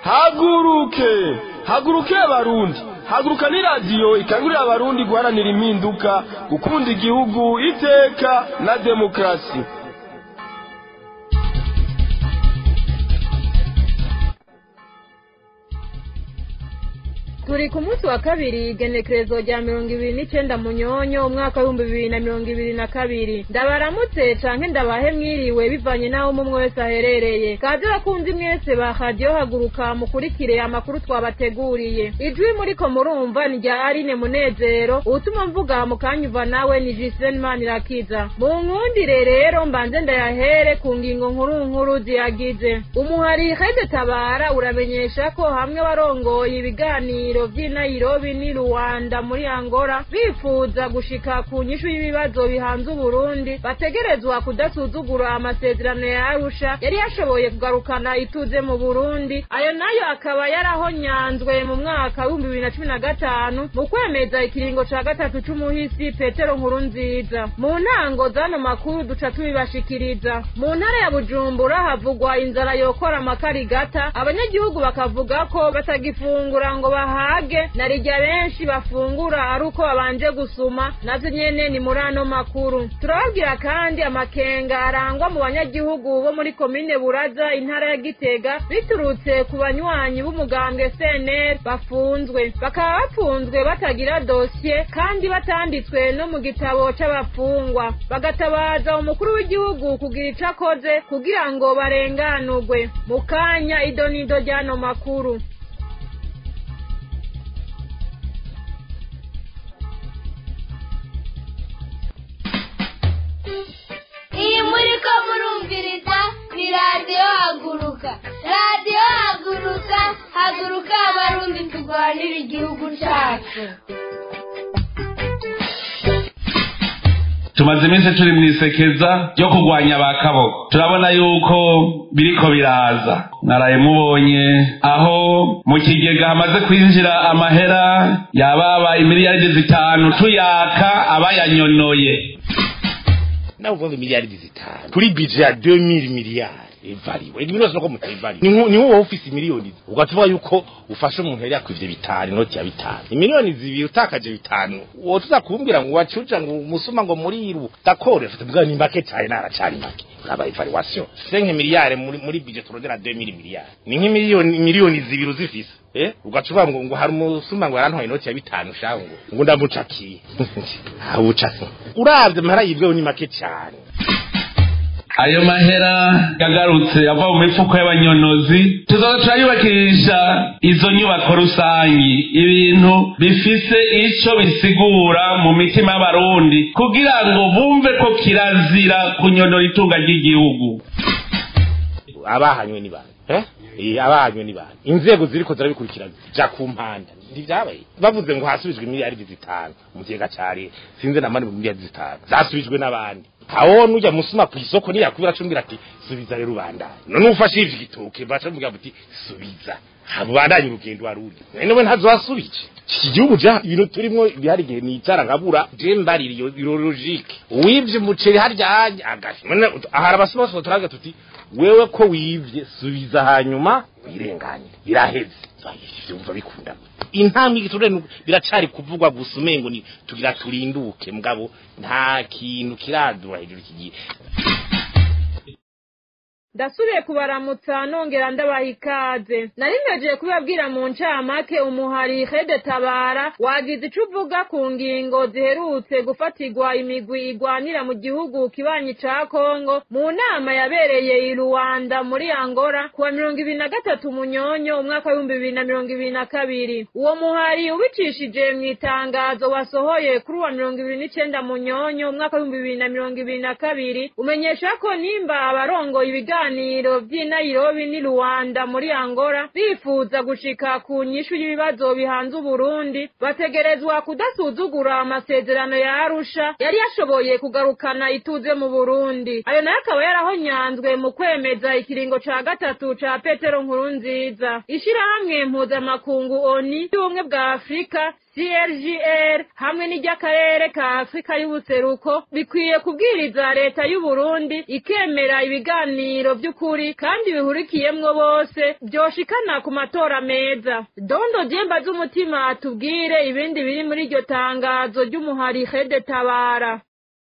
haguruke haguruke abarundi haguruka ni radiyo ikangurira abarundi guharanira impinduka gukunda igihugu iteka na demokarasi turi ku munsi wa kabiri igenekerezo rya mirongo ibiri n'icenda munyonyo umwaka w'ibihumbi bibiri na mirongo ibiri na kabiri ndabaramutse canke ndabahe mwiriwe bivanye n'aho umwe wese aherereye kaze bakunzi mwese ba radiyo haguruka mukurikire amakuru twabateguriye ijwi muriko murumva ni rya arine munezero uwutuma mvuga mu kanyuva nawe ni jisene manirakiza mu nkundire rero mbanze ndayahere ku ngingo nkuru nkuru ziyagize umuhari hede tabara uramenyesha ko hamwe warongoye ibiganiro ibiganiro vy'i Nairobi ni Rwanda muri Angola bifuza gushika ku nyishu y'ibibazo bihanze Uburundi bategerezwa kudasuzugura amasezerano ya Arusha yari yashoboye kugarukana ituze mu Burundi ayo nayo akaba yarahonyanzwe mu mwaka w'ibihumbi bibiri na cumi na gatanu mu kwemeza ikiringo ca gatatu c'umuhisi Petero Nkurunziza mu ntango zano makuru duca tubibashikiriza mu ntara ya Bujumbura havugwa inzara yokora amakarigata abanyagihugu bakavuga ko batagifungura ngo baha bahage na rijya benshi bafungura ari uko babanje gusuma navyo nyene ni muri ano makuru turababwira kandi amakenga arangwa mu banyagihugu bo muri komine buraza intara ya gitega biturutse ku banywanyi b'umugambwe cnr bafunzwe bakaba bafunzwe batagira dosiye kandi batanditswe no mu gitabo c'abafungwa bagatabaza umukuru w'igihugu kugira ico akoze kugira ngo barenganurwe mu kanya idonido ry'ano makuru iyi muri ko murumviriza ni radiyo haguruka radiyo haguruka haguruka abarundi turwanira igihugu cyacu tumaze iminsi turi mu isekeza ryo kurwanya ba kaboko turabona yuko biriko biraza mwaraye mubonye aho mu kigega hamaze kwinjira amahera yababa imiliyaridi zitanu tuyaka abayanyonoye nawe uvuga miliyaridi zitanu kuri bije ya 2000 miliyari ivariwe ibintu byose nuko mutayivariwe ni ni wowe ufise miliyoni ugatuvuga yuko ufashe umuntu yari yakwivye bitanu inoti ya bitanu imiliyoni zibiri utakaje bitanu uwo tuzakumbwira ngo wacuja ngo umusuma ngo muriru dakore fata bwa ni make cyane naracari make uraba evaluation senke miliyari muri muri bije turondera 2000 miliyari ni nk'imiliyoni miliyoni zibiri uzifise eh ugacuba ngo ngo hari umusuma ngo yarantwaye inoti ya bitanu shango ngo ndamucakiye abucaki uravye mahara yibweho ni make cyane ayo mahera yagarutse ava mu mifuko y'abanyonozi tuzoza turayubakisha izo nyubako rusangi ibintu bifise ico bisigura mu mitima y'abarundi kugira ngo bumve ko kirazira kunyonora itunga ry'igihugu abahanywe ni bande eh Eh, abahanywe ni bande inzego ziriko zirabikurikirana ja ku mpanda ntivyabaye bavuze ngo hasubijwe miliyaridi zitanu mu kigega ca leta sinze na mani mu miliyaridi zitanu zasubijwe n'abandi aho nujya musuma ku isoko niyakubira acumbira ati subiza rero ubandanye none ufashe ivyo gitoke baca bamubwira ati subiza habandanye urugendo waruri none we ntazasubije iki gihugu ja ibintu turimwo bihari igihe nicara nkabura je mbarira iyo iyo logique wivye umuceri harya hanya agashi none ahari abasuma bose turaga tuti wewe ko wivye subiza hanyuma wirenganire biraheze ivyo umva bikunda intambwe igiturire biracari kuvugwa gusa umengo ni tugira turinduke mugabo nta kintu kiradura hejuru kigiye ndasubiye kubaramutsa nongera ndabaha ikaze nari mpejeje kubibabwira mu ncamake umuhari hede tabara wagize ico uvuga ku ngingo ziherutse gufatirwa imigwi igwanira mu gihugu kibanyi ca kongo mu nama yabereye i ruwanda muri angola kuwa mirongo ibiri na gatatu munyonyo umwaka w'ibihumbi bibiri na mirongo ibiri na kabiri uwo muhari ubicishije mu itangazo wasohoye kuri uwa mirongo ibiri n'icenda munyonyo umwaka w'ibihumbi bibiri na mirongo ibiri na kabiri umenyesha ko nimba abarongoye ibiganiro ibiganiro vy'i Nairobi ni Rwanda muri Angola bifuza gushika ku nyishu y'ibibazo bihanze Uburundi bategerezwa kudasuzugura amasezerano ya Arusha yari yashoboye kugarukana ituze mu Burundi ayo nayo akaba yarahonyanzwe mu kwemeza ikiringo ca gatatu ca Petero Nkurunziza ishirahamwe mpuzamakungu ONU y'ubumwe bwa Afurika CRGR hamwe n'iry'akarere ka Afrika y'ubuseruko bikwiye kubwiriza leta y'u Burundi ikemera ibiganiro vy'ukuri kandi bihurikiyemwo bose vyoshikana ku matora meza dondo jemba z'umutima atubwire ibindi biri muri iryo tangazo ry'umuhari hede tabara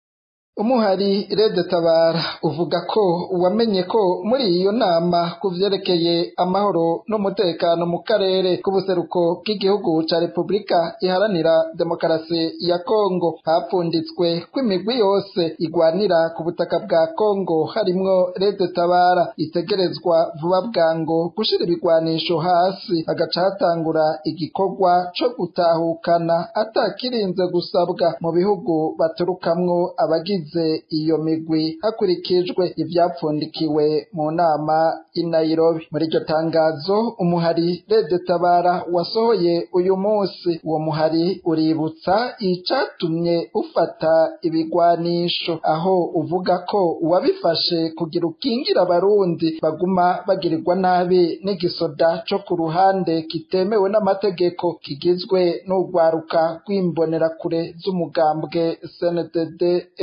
umuhari rede tabara uvuga ko wamenye ko muri iyo nama ku vyerekeye amahoro n'umutekano mu karere k'ubuseruko bw'igihugu ca repubulika iharanira demokarasi ya kongo hapfunditswe ko imigwi yose igwanira ku butaka bwa kongo harimwo rede tabara itegerezwa vuba bwango gushira ibigwanisho hasi hagaca hatangura igikorwa co gutahukana atakirinze gusabwa mu bihugu baturukamwo abagize iyo migwi hakurikijwe ivyapfundikiwe mu nama i Nairobi muri iryo tangazo umuhari Rede Tabara wasohoye uyu munsi uwo muhari uributsa icatumye ufata ibigwanisho aho uvuga ko wabifashe kugira ukingira abarundi baguma bagirirwa nabi n'igisoda co ku ruhande kitemewe n'amategeko kigizwe n'urwaruka rw'imbonerakure z'umugambwe CNDD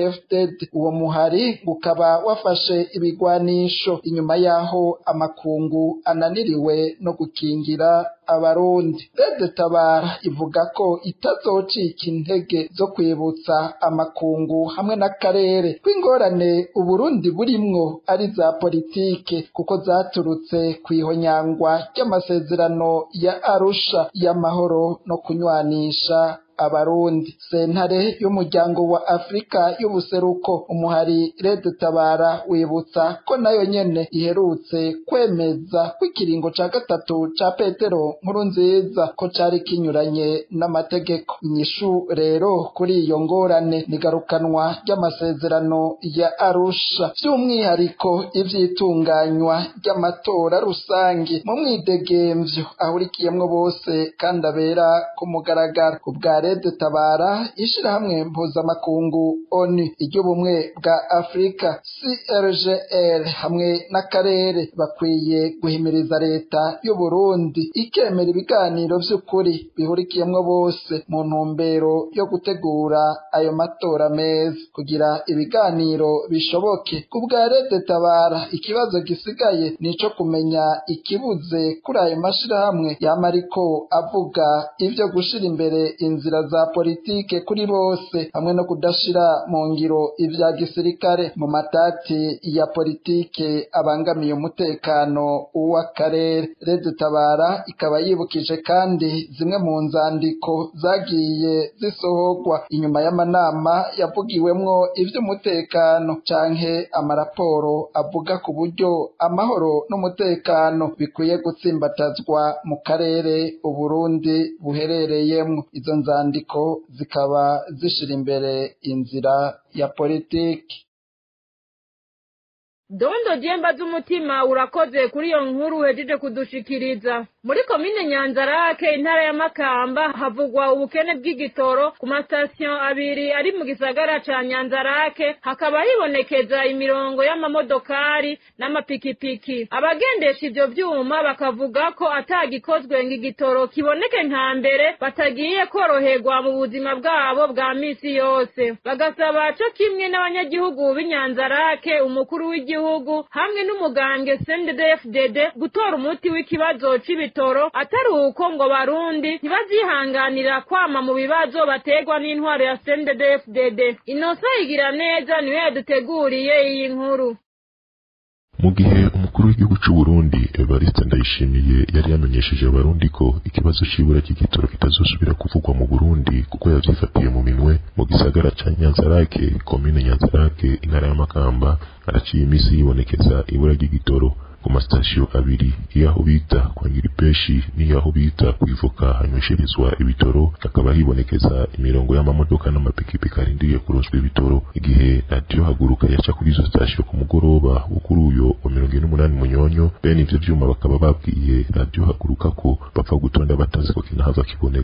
FDD uwo muhari ukaba wafashe ibigwanisho inyuma yaho amakungu ananiriwe no gukingira abarundi Rede Tabara ivuga ko itazocika intege zo kwibutsa amakungu hamwe n'akarere kw'ingorane Uburundi burimwo ari za politike kuko zaturutse kw'ihonyangwa ry'amasezerano ya Arusha y'amahoro no kunywanisha abarundi sentare y'umuryango wa Afrika y'ubuseruko umuhari Red Tabara wibutsa ko nayo nyene iherutse kwemeza ko ikiringo ca gatatu ca Petero nkuru nziza ko cari kinyuranye n'amategeko inyishu rero kuri iyo ngorane nigarukanwa ry'amasezerano ya Arusha by'umwihariko ivyitunganywa ry'amatora rusangi mu mwidegemvyo ahurikiyemwo bose kandi abera ku mugaragaro ubwa Rede Tabara ishirahamwe mpuzamakungu ONU iry'ubumwe bwa Afrika CRGL hamwe n'akarere bakwiye guhimiriza leta y'u Burundi ikemera ibiganiro vy'ukuri bihurikiyemwo bose mu ntumbero yo gutegura ayo matora meza kugira ibiganiro bishoboke ku bwa Rede Tabara ikibazo gisigaye nico kumenya ikibuze kuri ayo mashirahamwe yama ariko avuga ivyo gushira imbere inzira za politike kuri bose hamwe no kudashira mu ngiro ivya gisirikare mu matati ya politike abangamiye umutekano w'akarere Rede Tabara ikaba yibukije kandi zimwe mu nzandiko zagiye zisohorwa inyuma y'amanama yavugiwemwo ivy'umutekano canke amaraporo avuga ku buryo amahoro n'umutekano bikwiye gutsimbatazwa mu karere Uburundi buherereyemwo izo nzandiko zikaba zishira imbere inzira ya politiki dondo jemba z'umutima urakoze kuri iyo nkuru uhejeje kudushikiriza muri komine nyanzarake intara ya makamba havugwa ubukene bw'igitoro ku masitasiyo abiri ari mu gisagara ca nyanzarake hakaba hibonekeza imirongo y'amamodokari n'amapikipiki abagendesha ivyo vyuma bakavuga ko atagikozwe ngo igitoro kiboneke nka mbere batagiye koroherwa mu buzima bwabo bwa misi yose bagasaba co kimwe n'abanyagihugu b'inyanzarake umukuru w'igihugu w'igihugu hamwe n'umugambwe CNDD-FDD gutora umuti w'ikibazo c'ibitoro atari uko ngo barundi ntibazihanganira kwama mu bibazo bategwa n'intwaro ya CNDD-FDD inosa igira neza niwe yaduteguriye iyi nkuru mu gihe umukuru w'igihugu c'u Burundi Evariste Ndayishimiye yari yamenyesheje abarundi ko ikibazo c'ibura ry'igitoro kitazosubira kuvugwa mu Burundi kuko yavyifatiye mu minwe mu gisagara ca Nyanzarake komine Nyanzarake intara ya Makamba araciye imisi yibonekeza ibura ry'igitoro ku masitasiyo abiri iyaho bita kwa Ngiripeshi n'iyaho bita kwivuka hanywesherezwa ibitoro hakaba hibonekeza imirongo y'amamodoka n'amapikipiki arindiriye kuronswa ibitoro igihe radiyo haguruka yaca kuri izo sitasiyo ku mugoroba wo kuri uyo wa mirongo ine n'umunani munyonyo bene ivyo vyuma bakaba babwiye radiyo haguruka ko bapfa gutonda batazi ko kinahava kiboneka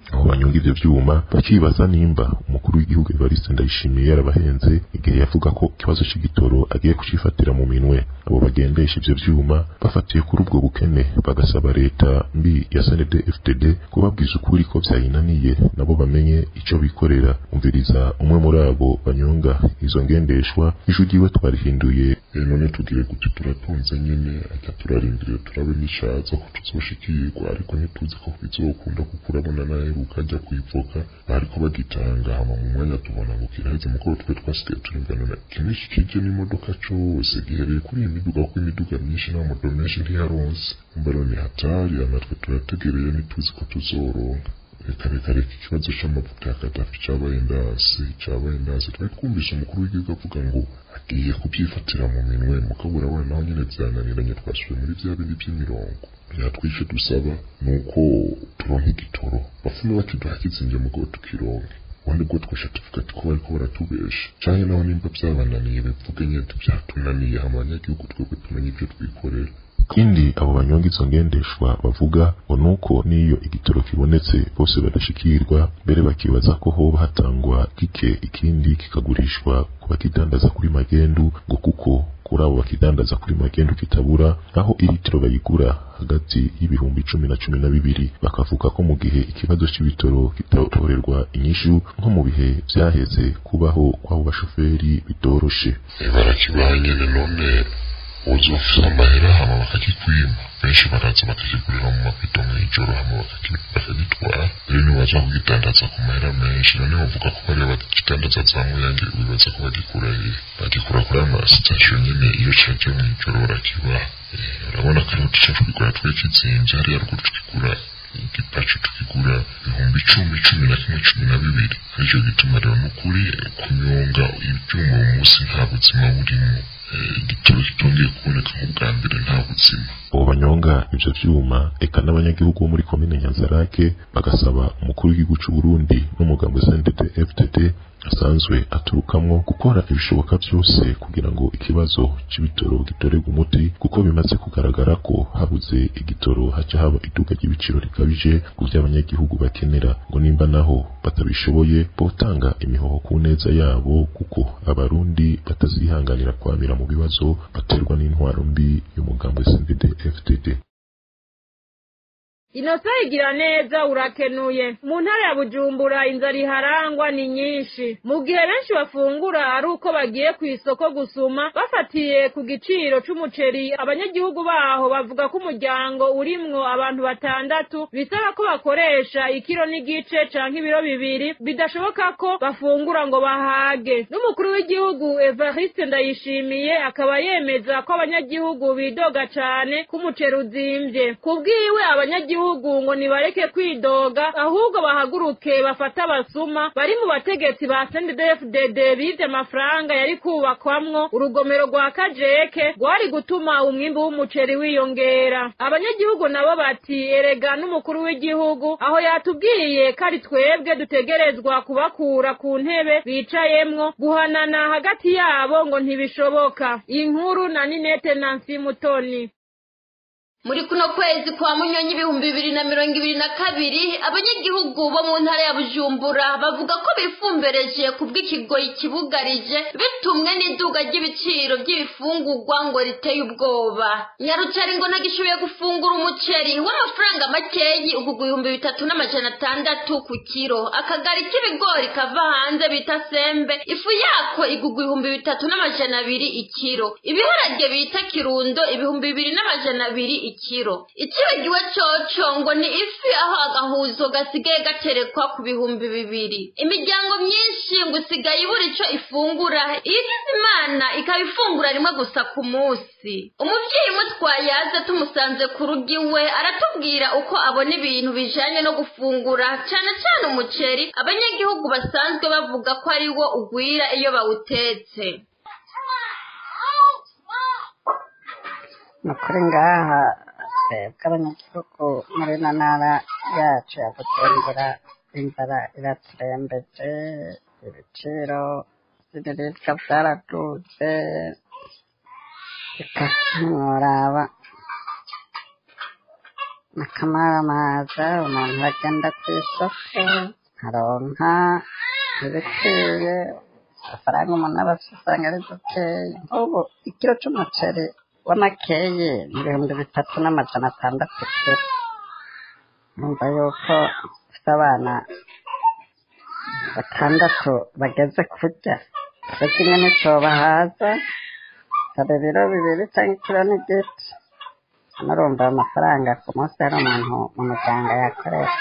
aho banyonga ivyo vyuma bakibaza nimba umukuru w'igihugu Evariste Ndayishimiye yarabahenze igihe yavuga ko ikibazo c'igitoro agiye kucifatira mu minwe abo bagendesha ivyo vyuma bafatiye kuri ubwo bukene bagasaba leta mbi ya SND FDD kubabwiza ukuri ko vyayinaniye nabo bamenye ico bikorera umviriza umwe muri abo banyonga izo ngendeshwa ijwi ryiwe twarihinduye none tugire gute turatunze nyene ata turarindiriye turabe n'ishaza ko tuzoshikirwa ariko ntituzi ko bizokunda kuko urabona naheruka ajya kwivoka bariko bagitanga hama mu mwanya tubona ngo kiraheze mukoro twe twasigaye turinganana kimwe kije n'imodoka cose gihereye kuri iyi miduga kuko imiduga myinshi n'amamodo menshi ntiyaronse mbaro ni hatari natwe turategereye ntituzi ko tuzoronka reka reka reka ikibazo c'amavuta ya kadafi cabaye ndasi cabaye ndasi twari twumvise umukuru w'igihugu avuga ngo agiye kubyifatira mu minwe mukabura we naho nyene vyananiranye twasubiye muri vya bindi vy'imirongo yatwishe dusaba nuko turonka igitoro bafume bakiduha kizinvye mugabo tukironke ubundi bwo twesha tuvuga ati ko bariko baratubesha canke naho nimba vyabananiye bivuge nyene vyatunaniye hama abanyagihugu twebwe tumenye ivyo twikorera ikindi abo banyonga izo ngendeshwa bavuga ngo nuko n'iyo igitoro kibonetse bose badashikirwa mbere bakibaza ko hoba hatangwa gike ikindi kikagurishwa ku bakidandaza kuri magendu ngo kuko kuri abo bakidandaza kuri magendu kitabura aho iritiro bayigura hagati y'ibihumbi cumi na cumi na bibiri bakavuga ko mu gihe ikibazo c'ibitoro kitatorerwa inyishu nko mu bihe vyaheze kubaho kw'abo bashoferi bitoroshe barakibaha nyene none uzi bafise amahera hama bakakikwima benshi baraza bakakigurira mu mabido mw'ijoro hama bakagitwara rero nibaza kugidandaza ku mahera menshi none bavuga ko bariya bakidandaza za muyange wibaza ko bagikura he bagikura kuri ama sitasiyo nyene iyo caje mw'ijoro barakibaha urabona ko ariho duca twigura twe kizimvye hariya ruguru tukigura igipacu tukigura ibihumbi icumi cumi na kimwe cumi na bibiri aricyo gituma rero n'ukuri kunyonga ivyuma uyu munsi nta buzima burimwo igitoro kitongeye kuboneka nk'ubwa mbere nta buzima abo banyonga ivyo vyuma eka n'abanyagihugu bo muri komine nyanzarake bagasaba umukuru w'igihugu c'u Burundi n'umugambo SNDD FDD asanzwe aturukamwo gukora ibishoboka vyose kugira ngo ikibazo c'ibitoro gitorerwe umuti kuko bimaze kugaragara ko habuze igitoro haca haba iduka ry'ibiciro rikabije ku vy'abanyagihugu bakenera ngo nimba naho batabishoboye botanga imihoho ku neza yabo kuko abarundi batazihanganira kwamira mu bibazo baterwa n'intwaro mbi y'umugambo SNDD FDD inosa igira neza urakenuye mu ntara ya bujumbura inzara iharangwa ni nyinshi mu gihe benshi bafungura ari uko bagiye ku isoko gusuma bafatiye ku giciro c'umuceri abanyagihugu baho bavuga ko umuryango urimwo abantu batandatu bisaba ko bakoresha ikiro n'igice canke ibiro bibiri bidashoboka ko bafungura ngo bahage n'umukuru w'igihugu evariste ndayishimiye akaba yemeza ko abanyagihugu bidoga cane ko umuceri uzimvye kubwiwe abanyagihugu gihugu ngo nibareke kwidoga ahubwo bahaguruke bafate abasuma bari mu bategetsi ba CNDD-FDD bivye amafaranga yari kubakwamwo urugomero rwa Kajeke rwari gutuma umwimbu w'umuceri wiyongera abanyagihugu nabo bati erega n'umukuru w'igihugu aho yatubwiye ko ari twebwe dutegerezwa kubakura ku ntebe bicayemwo guhanana hagati yabo ngo ntibishoboka inkuru na Ninete Nancy Mutoni muri kuno kwezi kwa munyonyi ibihumbi bibiri na mirongo ibiri na kabiri abanyagihugu bo mu ntara ya bujumbura bavuga ko bifumbereje ku bw'ikigoyi kibugarije bitumwe n'iduga ry'ibiciro by'ibifungurwa ngo riteye ubwoba nyarucari ngo nagishoboye gufungura umuceri w'amafaranga makeyi ugugwa ibihumbi bitatu n'amajana atandatu ku kiro akagari k'ibigori kava hanze bita sembe ifu yako igugwa ibihumbi bitatu n'amajana abiri ikiro ibiharage bita kirundo ibihumbi bibiri n'amajana abiri ikiro ikibagiwe coco ngo ni ifi aho agahuzo gasigaye gaterekwa ku bihumbi bibiri imiryango myinshi ngo isigaye ibura ico ifungura iyigize imana ikaba ifungura rimwe gusa ku munsi umuvyeyi mutwaye aze tumusanze ku rugo iwe aratubwira uko abona ibintu bijanye no gufungura cane cane umuceri abanyagihugu basanzwe bavuga ko ari wo ugwira iyo bawutetse ni ukuri ngaha twebwe abanyagihugu muri ino ntara yacu ya bujumbura inzara iraturembeje ibiciro by'ibiribwa byaraduze ntiworaba n'akamaramaza umuntu agenda ku isoko aronka ibikwiye amafaranga umuntu aba afite usanga ari dukeya nk'ubu ikiro c'umuceri w'amakeyi ni ibihumbi bitatu n'amajana atandatu kiro numva yuko ufite abana batandatu bageze kurya icyo kimwe nticobahaza hari ibiro bibiri cyangwa ikiro n'igice murumva ayo mafaranga ku munsi hari umuntu mu muryango yakoresha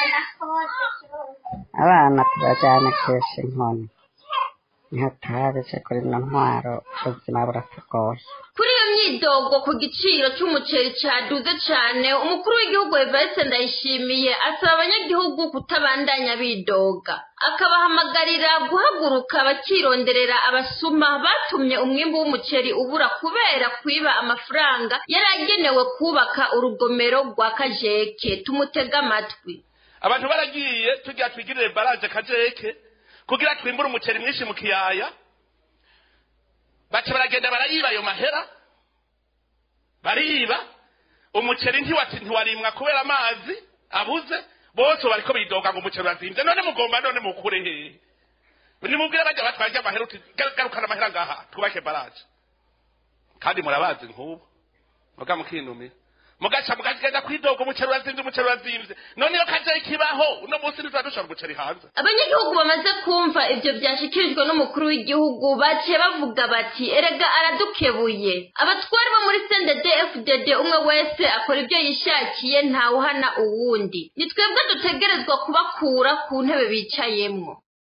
abana tubajyana kesha inkoni niho tuhabije kuri ino ntwaro ubuzima buratugoye kuri iyo myidogo ku giciro cy'umuceri cyaduze cyane umukuru w'igihugu evariste ndayishimiye asaba abanyagihugu kutabandanya bidoga akabahamagarira guhaguruka bakironderera abasuma batumye umwimbu w'umuceri ubura kubera kwiba amafaranga yari agenewe kubaka urugomero rwa kajeke tumutega amatwi abantu baragiye tugira twigirire baraje kajeke kugira twimbure umuceri mwinshi mu kiyaya baca baragenda barayiba ayo mahera bariba umuceri ntiwati ntiwarimwa kubera amazi abuze bose bariko bidoga ngo umuceri urazimvye none mugomba none mukure hehe nimubwire bajya batwarya amahera uti garukana amahera ngaha twubake baraje kandi murabazi nk'ubu muga mukinumira mugaca mugagenda kwidoga umuceri urazimvye umuceri urazimvye none iyo kaje ikibaho uno munsi ntituba dushora umuceri hanze abanyagihugu bamaze kumva ibyo byashyikirijwe n'umukuru w'igihugu baciye bavuga bati erega aradukebuye abatwari bo muri sendede fdd umwe wese akora ibyo yishakiye ntawuhana uwundi ni twebwe dutegerezwa kubakura ku ntebe bicayemo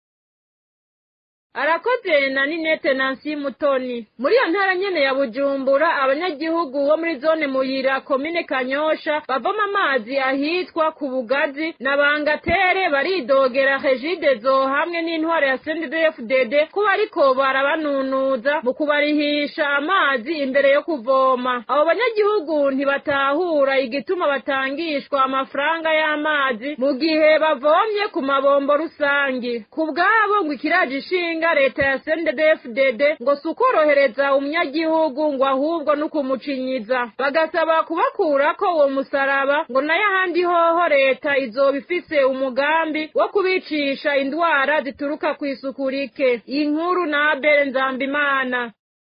arakoze na ninete nansi mutoni muri iyo ntara nyene ya bujumbura abanyagihugu bo muri zone muyira komine kanyosha bavoma amazi ahitwa ku bugazi na bangatere baridogera regidezo hamwe n'intwaro ya sndfdd kuba ariko barabanunuza mu kubarihisha amazi imbere yo kuvoma abo banyagihugu ntibatahura igituma batangishwa amafaranga y'amazi mu gihe bavomye ku mabombo rusangi ku bwabo ngo ikiraje ishinga leta ya sndfdd ngo si ukorohereza umunyagihugu ngo ahubwo no kumucinyiza bagasaba kubakurako uwo musaraba ngo nayo ahandi hoho leta izoba ifise umugambi wo kubicisha indwara zituruka ku isuku rike inkuru na abere nzambimana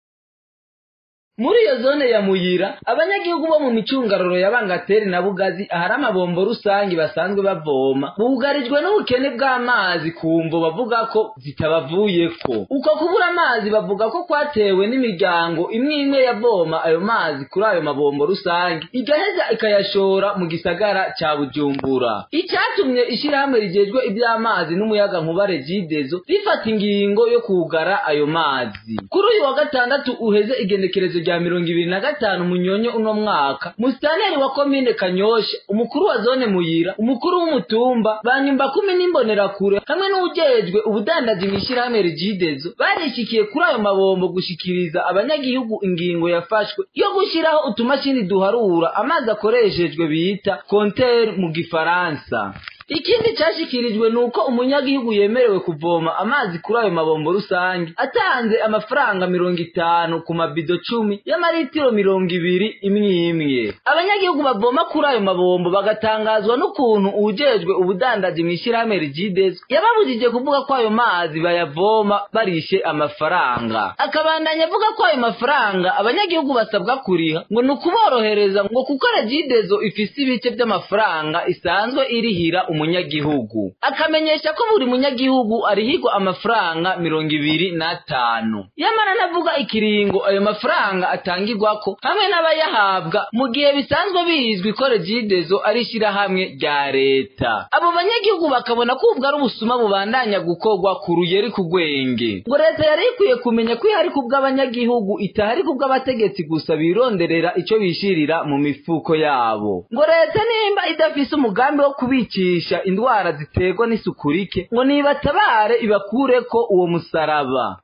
muri iyo zone ya muyira abanyagihugu bo mu micungararo ya bangateri na bugazi ahari amabombo rusange basanzwe bavoma bugarijwe n'ubukene bw'amazi ku mvo bavuga ko zitabavuyeko uko kubura amazi bavuga ko kwatewe n'imiryango imwe imwe yavoma ayo mazi kuri ayo mabombo rusange igaheza ikayashora mu gisagara ca bujumbura icyatumye ishirahamwe rijejwe iby'amazi n'umuyaga nkuba regidezo rifata ingingo yo kugara ayo mazi kuri uyu wa gatandatu uheze igenekerezo rya mirongo ibiri na gatanu munyonyo uno mwaka musitaneri wa komine kanyosha umukuru wa zone muyira umukuru w'umutumba banyumba kumi n'imbonerakure hamwe n'uwujejwe ubudandaji mw'ishirahamwe rigidezo barishikiye kuri ayo mabombo gushikiriza abanyagihugu ingingo yafashwe yo gushyiraho utumashini duharura amazi akoreshejwe bita konteri mu gifaransa ikindi cyashyikirijwe ni uko umunyagihugu yemerewe kuvoma amazi kuri ayo mabombo rusange atanze amafaranga mirongo itanu ku mabido cumi y'amaritiro mirongo ibiri imwe imwe abanyagihugu bavoma kuri ayo mabombo bagatangazwa n'ukuntu uwujejwe ubudandaji mu ishyirahamwe rigidezo yababujije kuvuga ko ayo mazi bayavoma barishe amafaranga akabandanya avuga ko ayo mafaranga abanyagihugu basabwa kuriha ngo ni ukuborohereza ngo kuko regidezo ifise ibice by'amafaranga isanzwe irihira umunyagihugu akamenyesha ko buri munyagihugu arihirwa amafaranga mirongo ibiri n'atanu yamara navuga ikiringo ayo mafaranga atangirwako hamwe n'abayahabwa mu gihe bisanzwe bizwi ko regidezo ari ishyirahamwe rya leta abo banyagihugu bakabona ko ubwo ari ubusuma bubandanya gukorwa ku ruyeri ku rwenge ngo leta yari ikwiye kumenya ko ihari kubw'abanyagihugu itahari kubw'abategetsi gusa bironderera ico bishirira mu mifuko yabo ngo leta nimba idafise umugambi wo kubicisha indwara ziterwa n'isuku rike ngo nibatabare ibakureko uwo musaraba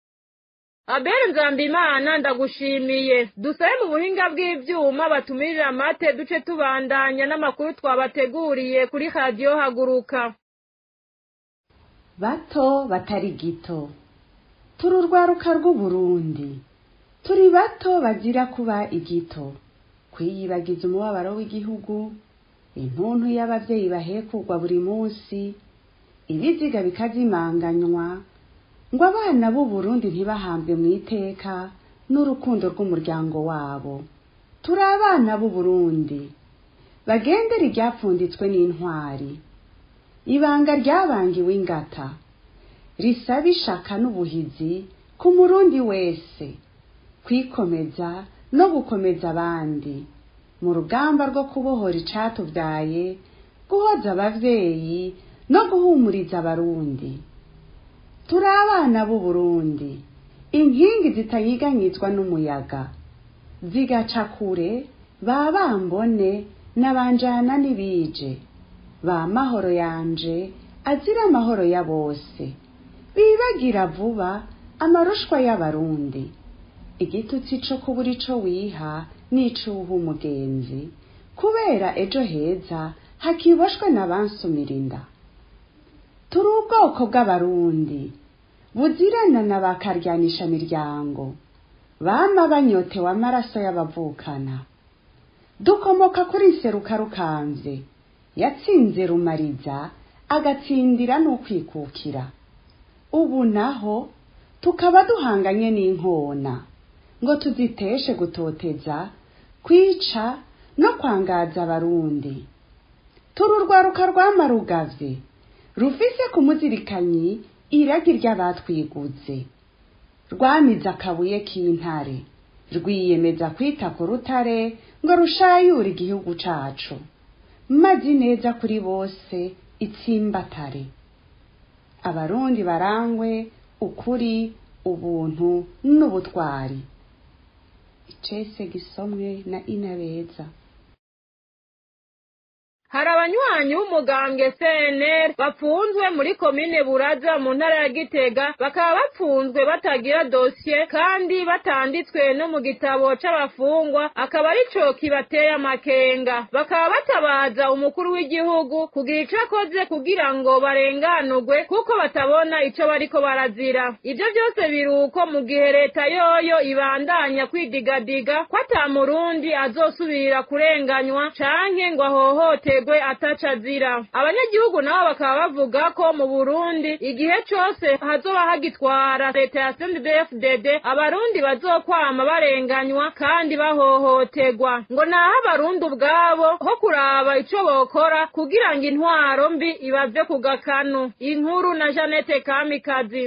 abere nzambimana ndagushimiye dusabe mu buhinga bw'ivyuma batumirira amate duce tubandanya n'amakuru twabateguriye kuri radiyo haguruka bato batari gito turi urwaruka rw'uburundi turi bato bazira kuba igito kwiyibagiza umubabaro w'igihugu intuntu y'abavyeyi bahekugwa buri munsi ibiziga bikazimanganywa ngo abana b'u Burundi ntibahambwe mu iteka n'urukundo rw'umuryango wabo turi abana b'u Burundi bagendera iryapfunditswe n'intwari ibanga ryabangiwe ingata risaba ishaka n'ubuhizi ku murundi wese kwikomeza no gukomeza abandi mu rugamba rwo kubohora icatubyaye guhoza abavyeyi no guhumuriza abarundi turi abana b'u Burundi inkingi zitanyiganyizwa n'umuyaga zigaca kure ba bambone n'abanjana n'ibije ba mahoro yanje azira amahoro ya bose bibagira vuba amarushwa y'abarundi igitutsi co kubura ico wiha n'icuha umugenzi kubera ejo heza hakiboshwe n'abansumira inda turi ubwoko bw'abarundi buzirana na bakaryanisha miryango bama banyotewe amaraso y'abavukana dukomoka kuri nseruka rukanze yatsinze rumariza agatsindira n'ukwikukira ubu naho tukaba duhanganye n'inkona ngo tuziteshe gutoteza kwica no kwangaza abarundi turi urwaruka rwamarugavye rufise ku muzirikanyi iragi ry'abatwiguze rwamize akabuye k'intare rwiyemeza kwita ku rutare ngo rushayure igihugu cacu mazi neza kuri bose itsimbatare abarundi barangwe ukuri ubuntu n'ubutwari icese gisomwe na inabeza hari abanywanyi b'umugambwe CNL bafunzwe muri komine Buraza mu ntara ya Gitega bakaba bafunzwe batagira dosiye kandi batanditswe no mu gitabo c'abafungwa akaba arico kibateye amakenga bakaba batabaza umukuru w'igihugu kugira ico akoze kugira ngo barenganurwe kuko batabona ico bariko barazira ivyo byose biruko mu gihe leta yoyo ibandanya kwidigadiga ko ata murundi azosubira kurenganywa canke ngo ahohote aterwe ataca azira abanyagihugu nabo bakaba bavuga ko mu burundi igihe cose hazoba hagitwara leta ya CNDD-FDD abarundi bazokwama barenganywa kandi bahohoterwa ngo naho abarundi ubwabo ho kuraba ico bokora kugira ngo intwaro mbi ibave ku gakanu inkuru na Janete Kamikazi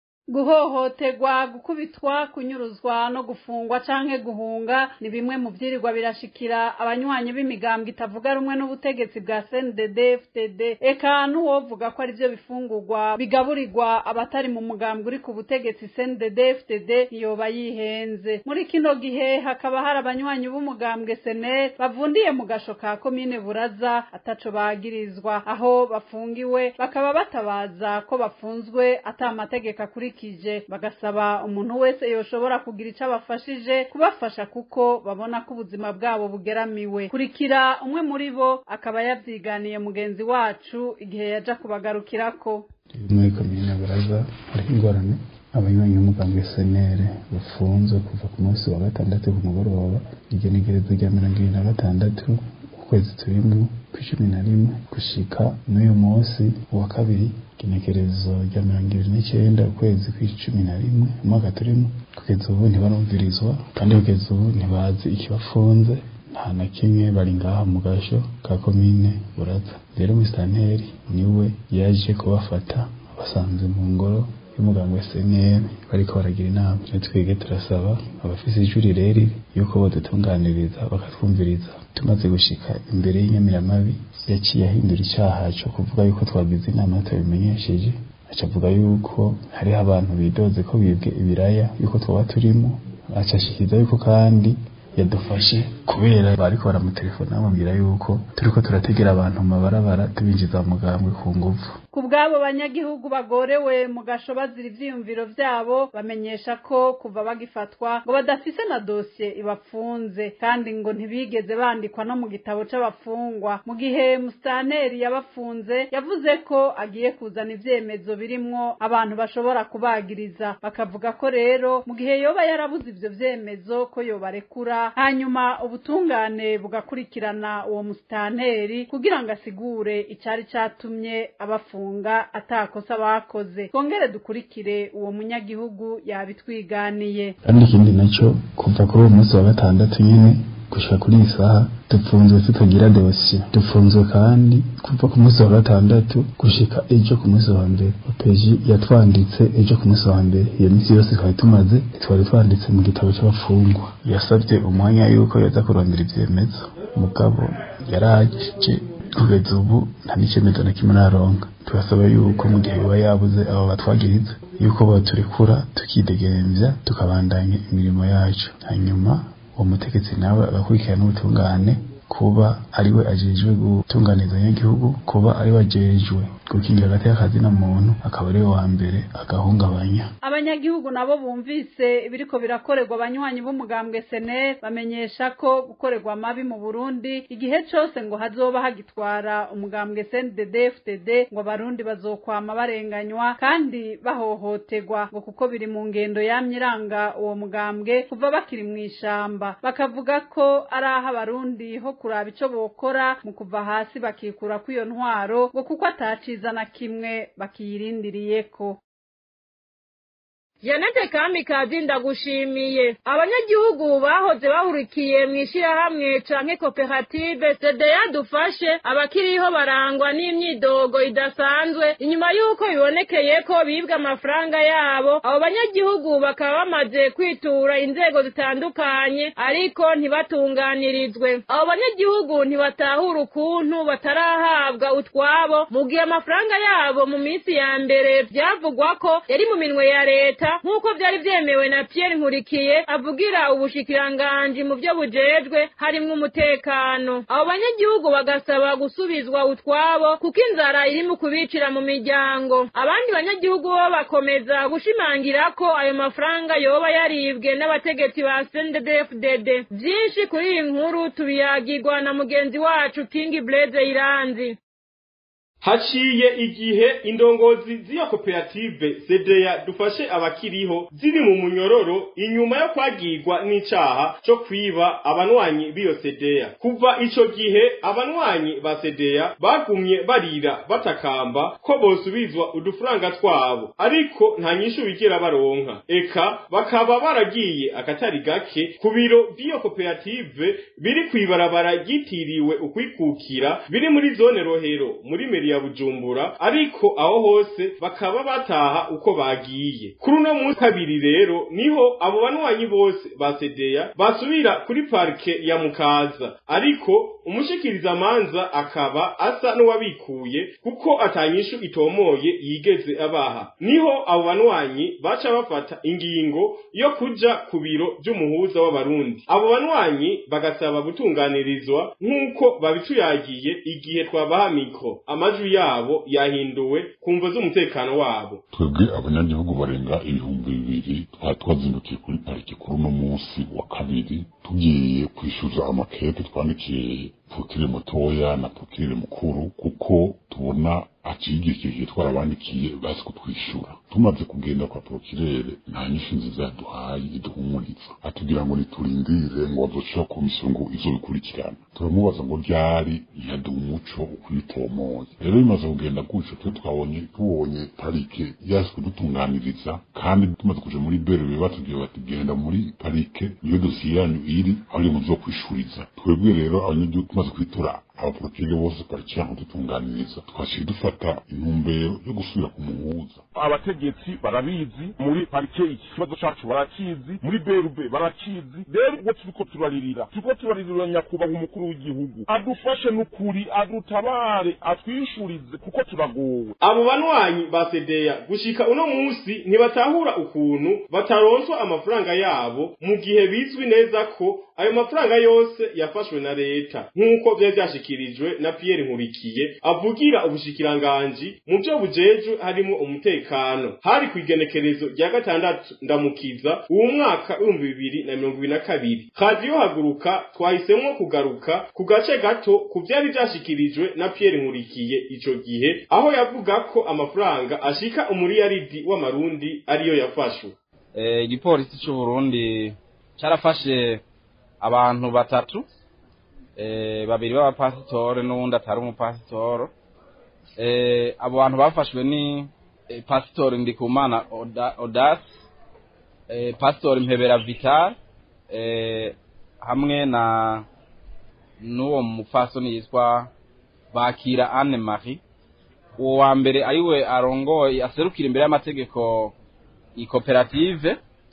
guhohoterwa gukubitwa kunyuruzwa no gufungwa canke guhunga ni bimwe mu vyirirwa birashikira abanywanyi b'imigambwe itavuga rumwe n'ubutegetsi bwa CNDD FDD eka n'uwovuga ko ari vyo bifungurwa bigaburirwa abatari mu mugambwe uri ku butegetsi CNDD FDD yoba yihenze muri kino gihe hakaba hari abanywanyi b'umugambwe SNL bavundiye mu gasho ka komine Buraza ataco bagirizwa aho bafungiwe bakaba batabaza ko bafunzwe ata amategeko akurikije bikije bagasaba umuntu wese yoshobora kugira ico abafashije kubafasha kuko babona ko ubuzima bwabo bugeramiwe kurikira umwe muri bo akaba yavyiganiye mugenzi wacu igihe yaja kubagarukirako muri komine buraza hariho ingorane abanywanyi b'umugambwe senere bafunzwe kuva ku munsi wa gatandatu ku mugoroba igenekerezo rya mirongo ibiri na gatandatu ukwezi turimo kw'icumi na rimwe gushika n'uyu munsi wa kabiri igenekerezo rya mirongo ibiri n'icyenda ukwezi kw'icumi na rimwe umwaka turimo kugeza ubu ntibarumvirizwa kandi kugeza ubu ntibazi ikibafunze nta na kimwe bari ngaha mu gasho ka komine buraza rero musitanteri niwe yaje kubafata basanze mu ngoro y'umuganga wa SNL bariko baragira inama twebwe turasaba abafise ijwi rireri yuko bodutunganiriza bakatwumviriza tumaze gushika imbere y'inyamiramabi yaciye ahindura icaha co kuvuga yuko twagize inama tutabimenyesheje aca avuga yuko hariho abantu bidoze ko bibwe ibiraya yuko twaba turimo aca ashikiriza yuko kandi yadufashe kubera bariko baramutelefona bamubwira yuko turiko turategera abantu mu mabarabara tubinjiza mu mugambwe ku nguvu ku bw'abo banyagihugu bagorewe mu gasho bazira ivyiyumviro vyabo bamenyesha ko kuva bagifatwa ngo badafise na dosiye ibapfunze kandi ngo ntibigeze bandikwa no mu gitabo c'abafungwa mu gihe musitanteri yabafunze yavuze ko agiye kuzana ivyemezo birimwo abantu bashobora kubagiriza bakavuga ko rero mu gihe yoba yarabuze ivyo vyemezo ko yobarekura hanyuma ubu ubutungane bugakurikirana uwo musitanteri kugira ngo asigure icyari cyatumye abafunga atakosa bakoze twongere dukurikire uwo munyagihugu yabitwiganiye kandi ikindi nacyo kuva kuri uwo munsi wa gatandatu nyine gushika kuri iyi saha dufunzwe tutagira dosiye dufunzwe kandi kuva ku munsi wa gatandatu gushika ejo ku munsi wa mbere opeji yatwanditse ejo ku munsi wa mbere iyo minsi yose twari tumaze twari twanditse mu gitabo cy'abafungwa yasabye umwanya yuko yaza kurondera ivyemezo mugabo yaraje kugeza ubu nta n'icemezo na kimwe naronka turasaba yuko mu gihe biba yabuze abo batwagiriza yuko boturekura tukidegemvya tukabandanya imirimo yacu hanyuma uwo mutegetsi nawe agakurikirana n'ubutungane kuba ariwe ajejwe gutunganiza abanyagihugu kuba ariwe ajejwe gukingira hagati y'akazi na muntu akaba ariwe wa mbere agahungabanya abanyagihugu nabo bumvise ibiriko birakorerwa abanywanyi b'umugambwe seneri bamenyesha ko gukorerwa amabi mu burundi igihe cose ngo hazoba hagitwara umugambwe cndd fdd ngo abarundi bazokwama barenganywa kandi bahohoterwa ngo kuko biri mu ngendo yamye iranga uwo mugambwe kuva bakiri mu ishamba bakavuga ko ari aho abarundi ho kuraba ico bokora mu kuva hasi bakikura kw'iyo ntwaro ngo kuko ataciza na kimwe bakiyirindiriyeko Janete Kamikazi ndagushimiye abanyagihugu bahoze bahurikiye mu ishirahamwe canke koperative CDA dufashe abakiriho barangwa n'imyidogo idasanzwe inyuma y'uko bibonekeye ko bibwa amafaranga yabo abo banyagihugu bakaba bamaze kwitura inzego zitandukanye ariko ntibatunganirizwe abo banyagihugu ntibatahura ukuntu batarahabwa utwabo mu gihe amafaranga yabo mu minsi ya mbere byavugwa ko yari mu minwe ya leta nk'uko byari byemewe na Pierre Nkurikiye avugira ubushikiranganji mu byo bujejwe harimwo umutekano abo banyagihugu bagasaba gusubizwa utwabo kuko inzara iri mu kubicira mu miryango abandi banyagihugu bo bakomeza gushimangira ko ayo mafaranga yoba yaribwe n'abategetsi ba CNDD-FDD byinshi kuri iyi nkuru tubiyagirwa na mugenzi wacu King Blaze Iranzi haciye igihe indongozi z'iyo koperative sedeya dufashe abakiriho ziri mu munyororo inyuma yo kwagirwa n'icaha co kwiba abanwanyi b'iyo sedeya kuva ico gihe abanwanyi ba sedeya bagumye barira batakamba ko bosubizwa udufaranga twabo ariko nta nyishu bigera baronka eka bakaba baragiye akatari gake ku biro by'iyo koperative biri kw'ibarabara ryitiriwe ukwikukira biri muri zone rohero muri meri ya bujumbura ariko aho hose bakaba bataha uko bagiye kuri uno munsi kabiri rero niho abo banwanyi bose ba sedeya basubira kuri parike ya mukaza ariko umushikiriza manza akaba asa n'uwabikuye kuko atanyishu itomoye yigeze abaha niho abo banwanyi baca bafata ingingo yo kuja ku biro vy'umuhuza w'abarundi abo banwanyi bagasaba gutunganirizwa nk'uko babituyagiye igihe twabaha mikro amajwi yabo yahinduwe kumva z'umutekano wabo twebwe abanyagihugu barenga ibihumbi bibiri twari twazindukiye kuri pariki kuri uno munsi wa kabiri tugiye kwishyuza amakete twandikiye putire mutoya na putire mukuru kuko tubona acigikije twarabandikiye bazi kutwishyura tumaze kugenda kwa prokirere nta nyinshi nziza yaduhaye iduhumuriza atubwira ngo niturindire ngo bazoshira komisiyo ngo izobikurikirana turamubaza ngo ryari yaduha umuco ukwitomoye rero bimaze kugenda gutyo twe twabonye tubonye parike yazi kudutunganiriza kandi tumaze kuja muri berebe batubwiye bati genda muri parike niyo dosiye yanyu iri aho ari muzokwishuriza twebwe rero abanyagihugu tumaze kwitura abaporotire bose pariki yanyu dutunganiriza twaciye dufata intumbero yo gusubira ku muhuza abategetsi barabizi muri parike iki kibazo cacu barakizi muri berube barakizi rero ubwo turiko turaririra turiko turaririra nyakubahwa umukuru w'igihugu adufashe n'ukuri adutabare atwishurize kuko turagowe abo banwanyi ba sedeya gushika uno munsi ntibatahura ukuntu bataronswa amafaranga yabo mu gihe bizwi neza ko ayo mafaranga yose yafashwe na leta nk'uko vyari vyashikirijwe na Pierre Nkurikiye avugira ubushikiranganji mu byo bujejwe harimo umutekano hari ku igenekerezo rya gatandatu ndamukiza uwo mwaka w'ibihumbi bibiri na mirongo ibiri na kabiri radiyo haguruka twahisemwo kugaruka ku gace gato ku vyari vyashikirijwe na Pierre Nkurikiye ico gihe aho yavuga ko amafaranga ashika umuriyaridi w'amarundi ariyo yafashwe igipolisi c'uburundi carafashe abantu batatu eh, babiri b'abapasitore n'uwundi atari umupasitoro eh, abo bantu bafashwe ni eh, pasitori ndikumana Oda- odasi eh, pasitori mpebera vital eh, hamwe na n'uwo mupfasoni yitwa bakira anne marie uwo wa mbere ariwe arongoye aserukira imbere y'amategeko ikoperative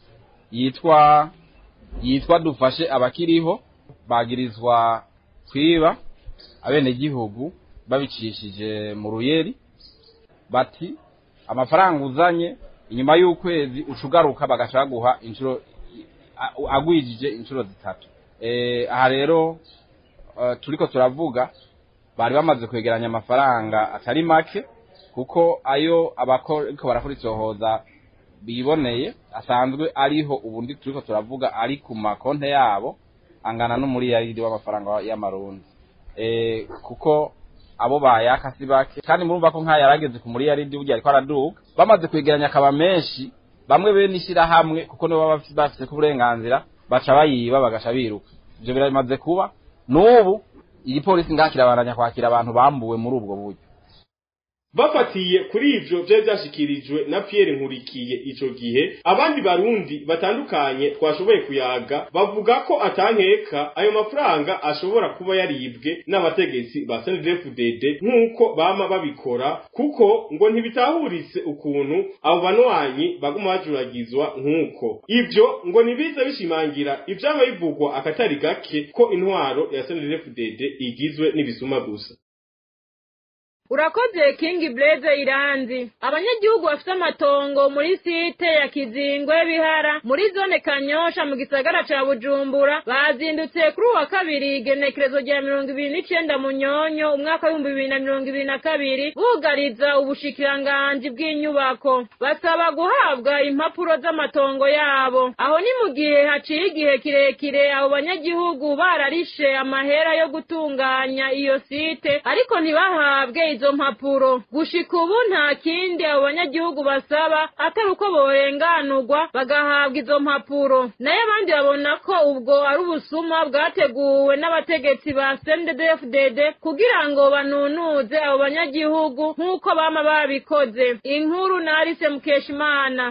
yitwa yitwa dufashe abakiriho bagirizwa kwiba abenegihugu babicishije mu ruyeri bati amafaranga uzanye inyuma y'ukwezi ucugaruka bagaca baguha inshuro a- agwijije inshuro zitatu Eh, aha rero eh, turiko turavuga bari bamaze kwegeranya amafaranga atari make kuko ayo abariko barakora isohoza biboneye asanzwe ariho ubundi turiko turavuga ari ku makonte yabo angana n'umuriyaridi w'amafaranga y'amarundi eh, kuko abo bayaka si bake kandi murumva ko nk'aya yarageze ku muriyaridi burya ariko araduga bamaze kwegeranya akaba menshi bamwe bene ishyirahamwe kuko nibo baba bafise ko uburenganzira baca bayiba bagaca biruka ivyo biramaze kuba n'ubu igipolisi ngaha kirabaranya kwakira abantu bambuwe muri ubwo buryo bafatiye kuri ivyo vyari vyashikirijwe na Pierre Nkurikiye ico gihe abandi barundi batandukanye twashoboye kuyaga bavuga ko atankeka ayo mafaranga ashobora kuba yaribwe n'abategetsi ba CNDD-FDD nk'uko bama babikora kuko ngo ntibitahuritse ukuntu abo banwanyi baguma bajuragizwa nk'uko ivyo ngo nibiza bishimangira ivyaba bivugwa akatari gake ko intwaro ya CNDD-FDD igizwe n'ibisuma gusa urakoze king blaze iranzi abanyagihugu bafite amatongo muri site ya kizingwe bihara muri zone kanyosha mu gisagara ca bujumbura bazindutse kuri uwa kabiri igenekerezo rya mirongo ibiri n'icenda munyonyo umwaka w'ibihumbi bibiri na mirongo ibiri na kabiri bugariza ubushikiranganji bw'inyubako basaba guhabwa impapuro z'amatongo yabo aho ni mu gihe haciye igihe kirekire abo banyagihugu bararishe amahera yo gutunganya iyo site ariko ntibahabwe izo mpapuro gushika ubu nta kindi abo banyagihugu basaba atari uko borenganurwa bagahabwa izo mpapuro nayo abandi babona ko ubwo ari ubusuma bwateguwe n'abategetsi ba CNDD-FDD kugira ngo banunuze abo banyagihugu nk'uko bama babikoze inkuru na Alice Mukeshimana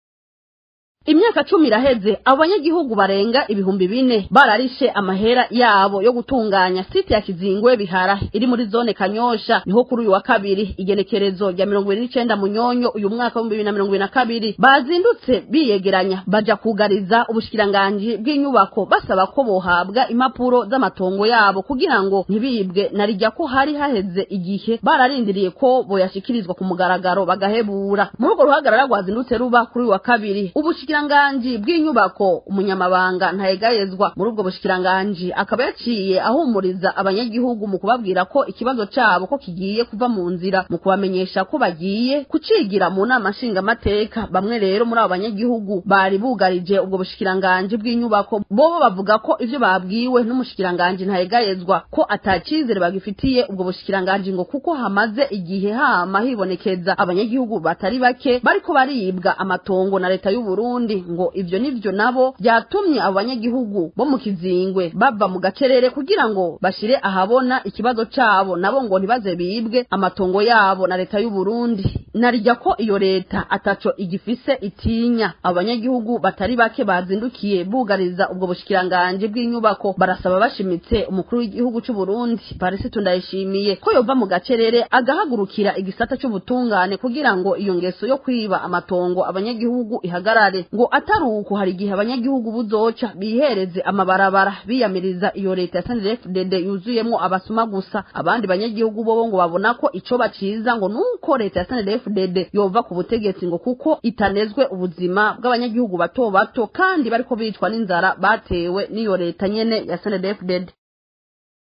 imyaka cumi iraheze abo banyagihugu barenga ibihumbi bine bararishe amahera yabo yo gutunganya site ya kizingwe bihara iri muri zone kanyosha niho kuri uyu wa kabiri igenekerezo rya mirongo ibiri n'icenda munyonyo uyu mwaka w'ibihumbi bibiri na mirongo ibiri na kabiri bazindutse biyegeranya baja kugariza ubushikiranganji bw'inyubako basaba ko bohabwa impapuro z'amatongo yabo kugira ngo ntibibwe na rijya ko hari haheze igihe bararindiriye ko boyashikirizwa ku mugaragaro bagahebura muri urwo ruhagarara rwazindutse ruba kuri uyu wa kabiri ubushikiranganji bw'inyubako umunyamabanga ntayegayezwa muri ubwo bushikiranganji akaba yaciye ahumuriza abanyagihugu mu kubabwira ko ikibazo cabo ko kigiye kuva mu nzira mu kubamenyesha ko bagiye kucigira mu nama nshingamateka bamwe rero muri abo banyagihugu bari bugarije ubwo bushikiranganji bw'inyubako bobo bavuga ko ivyo babwiwe n'umushikiranganji ntayegayezwa ko atacizere bagifitiye ubwo bushikiranganji ngo kuko hamaze igihe hama hibonekeza abanyagihugu batari bake bariko baribwa amatongo na leta y'u Burundi ngo ivyo nivyo nabo byatumye abo banyagihugu bo mu kizingwe bava mu gacerere kugira ngo bashire ahabona ikibazo cabo nabo ngo ntibaze bibwe amatongo yabo na leta y'u Burundi narijya ko iyo leta ataco igifise itinya abo banyagihugu batari bake bazindukiye bugariza ubwo bushikiranganje bw'inyubako barasaba bashimitse umukuru w'igihugu c'u Burundi Paris Tundayishimiye ko yova mu gacerere agahagurukira igisata c'ubutungane kugira ngo iyo ngeso yo kwiba amatongo abanyagihugu ihagarare ngo atari uko hari igihe abanyagihugu buzoca bihereze amabarabara biyamiriza iyo leta ya SNDD yuzuyemwo abasuma gusa abandi banyagihugu bobo ngo babona ko ico baciza ngo nuko leta ya SNDD yova ku butegetsi ngo kuko itanezwe ubuzima bw'abanyagihugu bato bato kandi bariko bicwa n'inzara batewe n'iyo leta nyene ya SNDD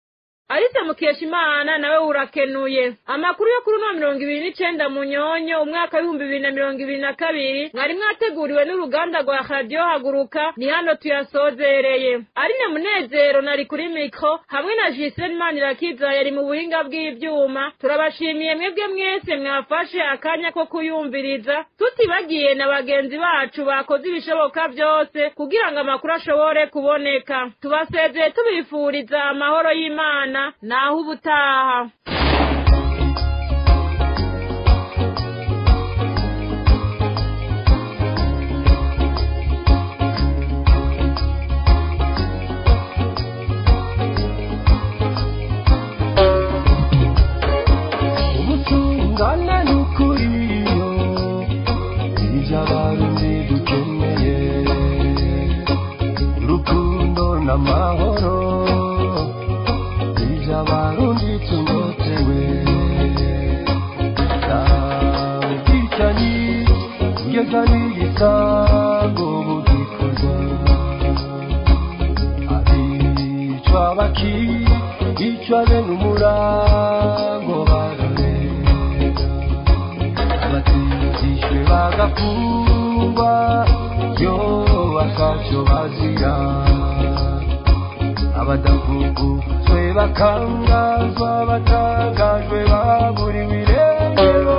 Alice Mukeshimana nawe urakenuye amakuru yo kuri no mirongo ibiri n'icenda munyonyo umwaka w'ibihumbi bibiri na mirongo ibiri na kabiri mwari mwateguriwe n'uruganda rwa radiyo haguruka ni hano tuyasozereye Aline Munezero nari kuri mikro hamwe na Giselle Manirakiza yari mu buhinga bw'ivyuma turabashimiye mwebwe mwese mwafashe akanya ko kuyumviriza tutibagiye na bagenzi bacu bakoze ibishoboka byose kugira ngo amakuru ashobore kuboneka tubasezeye tubifuriza amahoro y'Imana naho ubutaha ubutungane n'ukuriyo ibyo abarundi dukeneye urukundo n'amahoro ibyo abarundi tunyotewe ubwicanyi kugeza n'igisango bugikorwa abicwa bakicwa bene umurango bararega abatizishwe bagafungwa yo bakacyo bazira abadavuguzwe bakangazwa batangajwe baburiwe irengero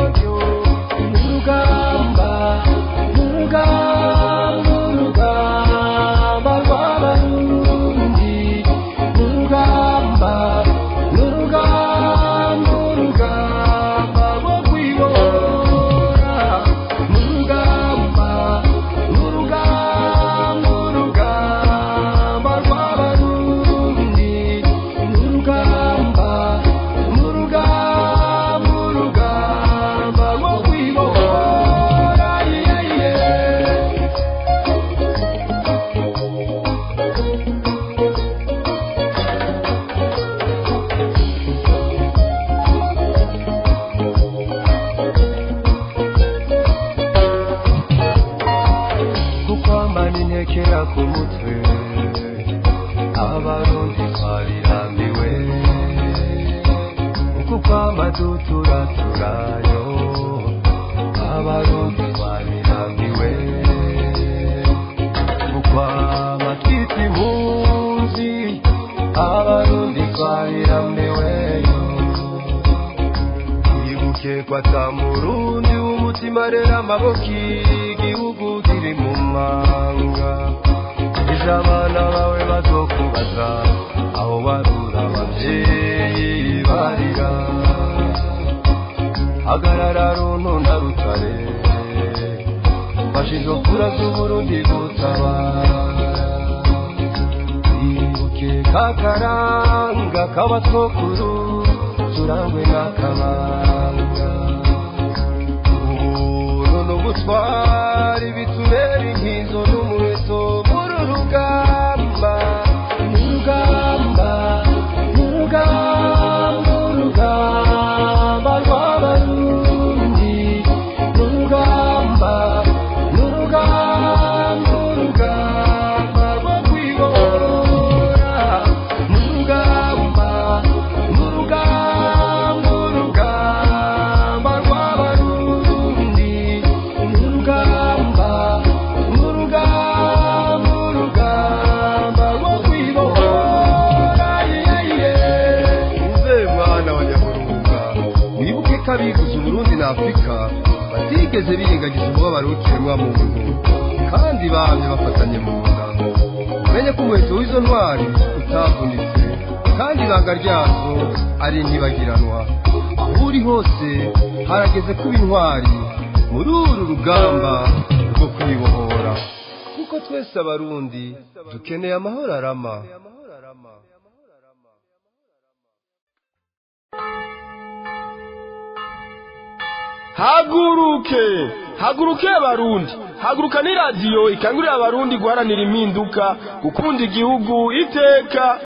urugamba urugamba urugamba rw'abarundi urugamba urugamba urugamba rwo kwibora urugamba urugamba urugamba rw'abarundi urugamba urugamba urugamba rwo kwibora yeah, yeah. kukwambana intekera ku mutwe abarundi twarirambiwe kukwamba duturaturayo abarundi twarirambiwe kukwamba twita impunzi abarundi twarirambiweyo ibuke kwata murundi w'umutima rero amaboko igihugu kiri mu manga ejo abana bawe bazokubaza aho barura abavyeyi barira hagarara runtu na rutare fasha izo kura z'uburundi gutabara ibuke kakaranga k'abatwokuru turangwe n'akabanga ubuntu n'ubutwari bitubera inkizo n'umuheto muri urugamba urugamba urugamba urugamba rw'abarundi urugamba urugamba urugamba rwo kwibora urugamba urugamba urugamba rw'abarundi urugamba urugamba urugamba rwo kwibora uze mwana wa nyaburunga wibuke ko abivuze uburundi na afurika batigeze birengagiza umubabaro w'ikiremwa muntu kandi bamye bafatanye mu nda umenye ko umuheto w'izo ntwari utavunitse kandi ibanga ryazo ari ntibagiranwa aho uri hose harageze kuba intwari muri uru rugamba rwo kwibohora kuko twese abarundi dukeneye amahoro arama haguruke haguruke abarundi haguruka ni radiyo ikangurira abarundi guharanira impinduka gukunda igihugu iteka